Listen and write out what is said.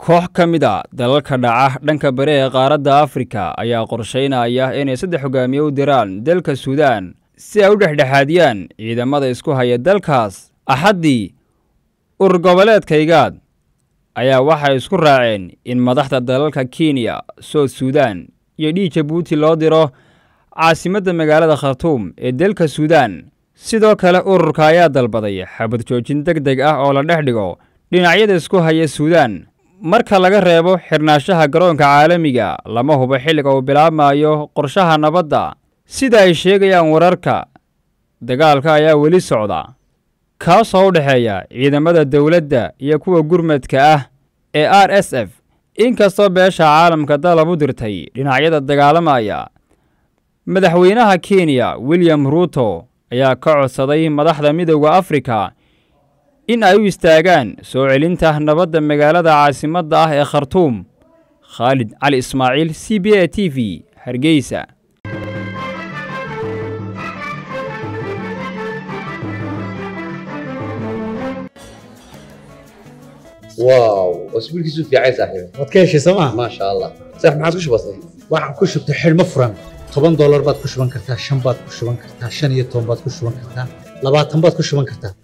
koox ka mid a dalalka dhaca dhanka bari ee qaaradda afrika ayaa qorshaynaya inay saddex hogaamiye u diraan dalka suudaan si ay u dhexdhexaadiyaan ciidamada isku haya dalkaas axaddii urur goboleedkaygaad ayaa waxay isku raaceen in madaxda dalalka kenya soud suudaan iyo dhii jabuuti loo diro caasimadda magaalada khartuum ee dalka suudaan sidoo kale ururka ayaa dalbaday xabad joojin deg deg ah oo la dhex dhigo dhinacyada isku haya suudaan marka laga reebo xirnaanshaha garoonka caalamiga lama hubo xilliga uu bilaabmayo qorshaha nabadda sida ay sheegayaan wararka dagaalka ayaa weli socda kaasoo u dhexeeya ciidamada dowladda iyo kuwa gurmadka ah ee r s f inkastoo beesha caalamka dalab u dirtay dhinacyada dagaalamaya madaxweynaha kenya william ruuto ayaa ka codsaday madaxda midooda afrika in ay u istaagaan soo celinta nabadda magaalada caasimadda ah ee khartuum khaalid cali ismaaciil c b a t v hargeysa واو اسبوع كيسو في عايز صاحبي waad ka heshay sooma ما شاء الله صح ما عادش بسيط waxaan ku shubtay xidhmo furan toban doolar baad ku shuban kartaa shan baad ku shuban kartaa shan iyo toban baad ku shuban kartaa labaatan baad ku shuban kartaa